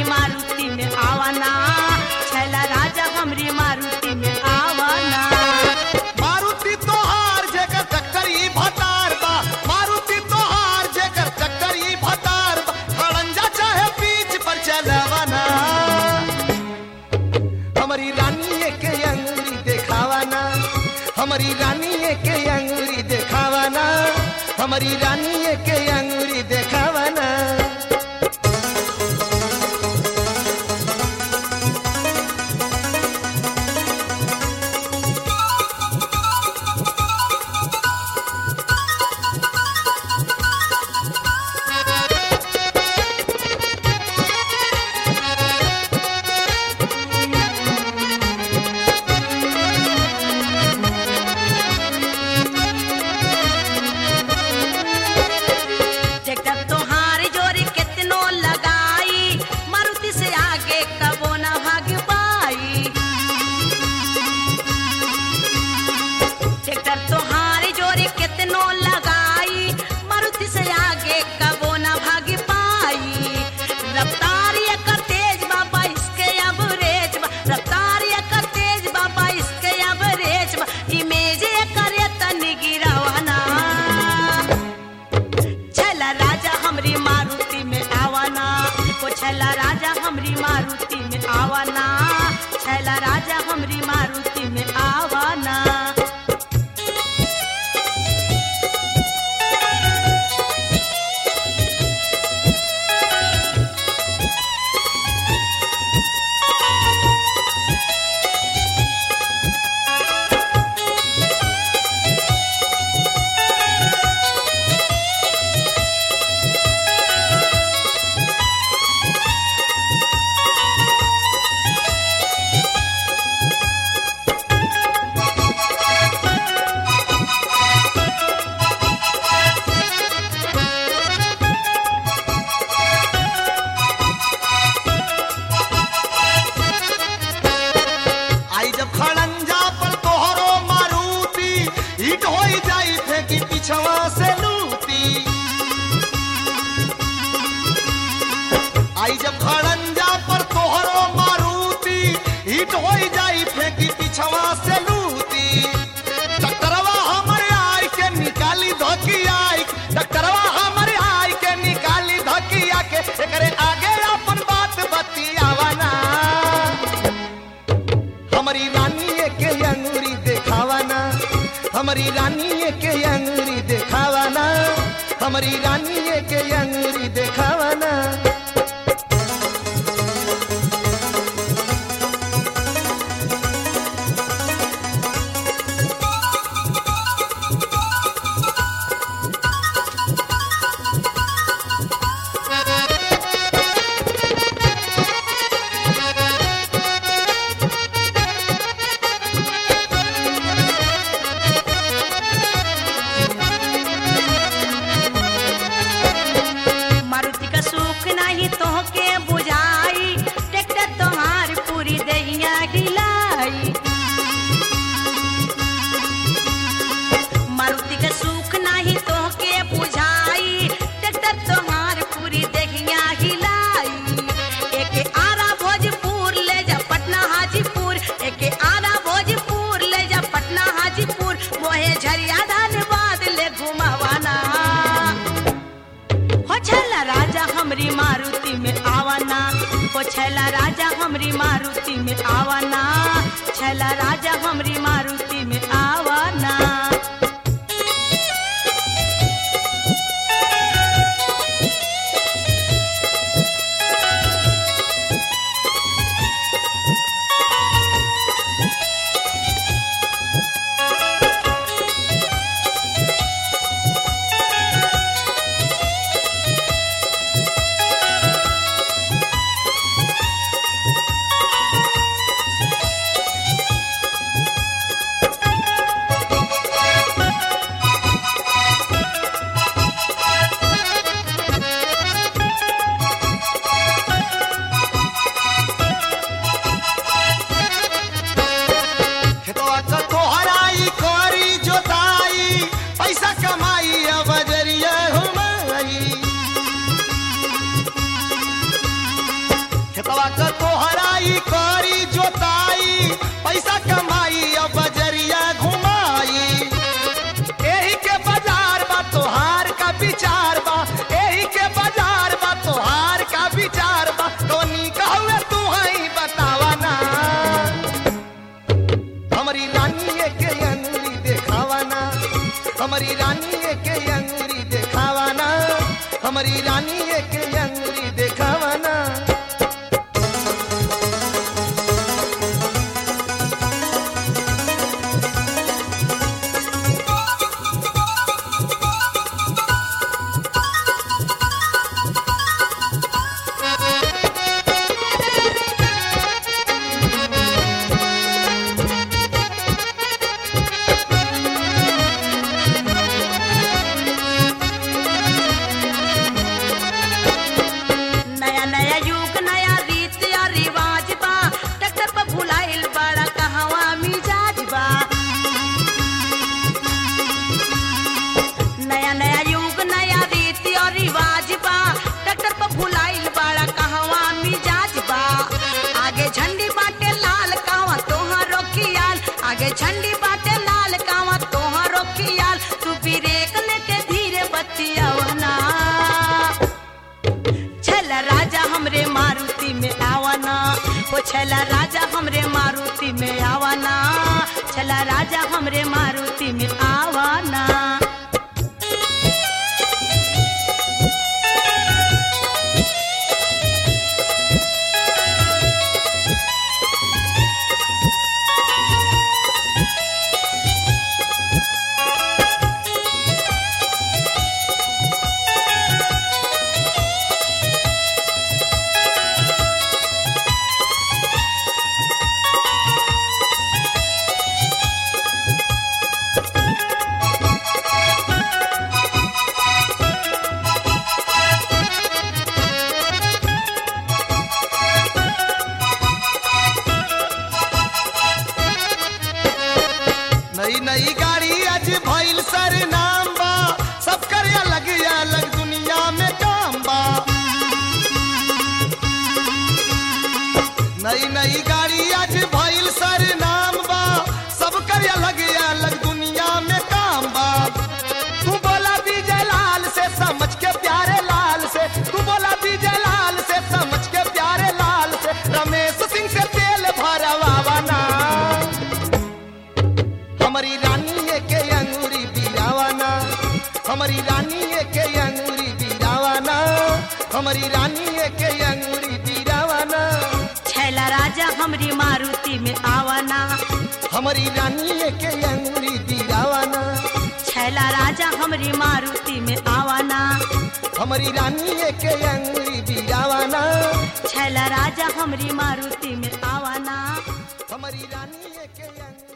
हमरी मारुति में आवाना छैला राजा हमरी मारुति में आवाना मारुति तोहार जेकर चक्कर ई भतार बा मारुति तोहार जेकर चक्कर ई भतार बा खड़ंजा चाहे बीच पर चलवाना हमारी रानी के अंगूरी देखावाना हमारी रानी के अंगूरी देखावाना हमारी रानी के अंगूरी देखावाना ट्रैक्टर तोहार जोरी कितनो लगाई मारुति से आगे कबो न भाग पाई ट्रैक्टर तोहार जोरी कितनो लगाई मारुति से आगे कबो न भाग पाई रफ्तार एकर तेज बाबा इसके एवरेज बा रफ्तार एकर तेज बाबा इसके एवरेज बा इमेज एकर तनी गिरावाना छला राजा हमरी मारुति में आवाना ओ छला राजा हमरी मारुति में आवाना छला राजा हमरी मारुति में आवाना आई जब खड़ंजा पर तोहरो मारुति हिट हो जाई थे कि पिछवा से लूटी आई जब खड़ंजा पर तोहरो मारुति हिट हो जाई थे कि पिछवा से लूटी डॉक्टरवा हमरे आई के निकाली धोकी आई डॉक्टरवा हमरे आई के निकाली धोकिया के एकरे आगे अपन बात बतियावना हमारी रानी के अंगूरी देखावाना हमारी रानी के अंगूरी देखावाना हमारी रानी के अंगूरी देखावाना मारुति का सुख नहीं तोहके बुझाई ट्रैक्टर तोहार पूरी दहिया हिलाई मारुति का सुख नहीं तोहके बुझाई ट्रैक्टर तोहार पूरी दहिया हिलाई एके आरा भोजपुर ले जा पटना हाजीपुर एके आरा भोजपुर ले जा पटना हाजीपुर मोहे झरिया धनबाद ले घुमावाना हो छला राजा हमरी मारुति में आवाना हो छला राजा हमरी मारुति में आवाना छला राजा हमरी मारुति में आवाना हराई करी जोताई पैसा कमाई अब बजरिया घुमाई एही के बाजार बा तोहार का विचार बा एही के बाजार बा तोहार का विचार बा कवनी कहवे तू हई बतावा ना हमारी रानी के अंगुरी देखावा ना हमारी रानी के अंगुरी देखावा ना हमारी रानी के अंगुरी देखावा ना नया नया युग नया रीत या रिवाज बा ट्रैक्टर पर भुलाइल बड़ा कहवा मिजाज बा नया नया युग नया रीत और रिवाज बा ट्रैक्टर पर भुलाइल बड़ा कहवा मिजाज बा आगे झंडी बाटे लाल कावा तोहारो खियाल आगे झंडी बाटे लाल कावा तोहारो खियाल तू ब्रेक लेके धीरे बतियावना छला राजा हमरे मारुति में आवाना ओ छला राजा हमरे मारुति में आवाना छला राजा हमरे मारुति में आवाना नई नई गाड़ी आज भइल सर नाम बा सब कर अलग अलग दुनिया में काम बा नई नई गाड़ी आज भइल सर नाम बा सब कर अलग अलग दुनिया में काम बा तू बोला विजय लाल से समझ के प्यारे लाल से तू बोला विजय लाल से समझ के प्यारे लाल से रमेश सिंह से तेल भरवावा ना हमारी रानी के अंगूरी बिरावाना हमारी रानी के अंगूरी बिरावाना हमारी रानी के अंगूरी बिरावाना छैला राजा हमरी मारुति में आवाना हमारी रानी के अंगूरी बिरावाना छैला राजा हमरी मारुति में आवाना हमारी रानी के अंगूरी बिरावाना छैला राजा हमरी मारुति में आवाना हमारी रानी के अंगूरी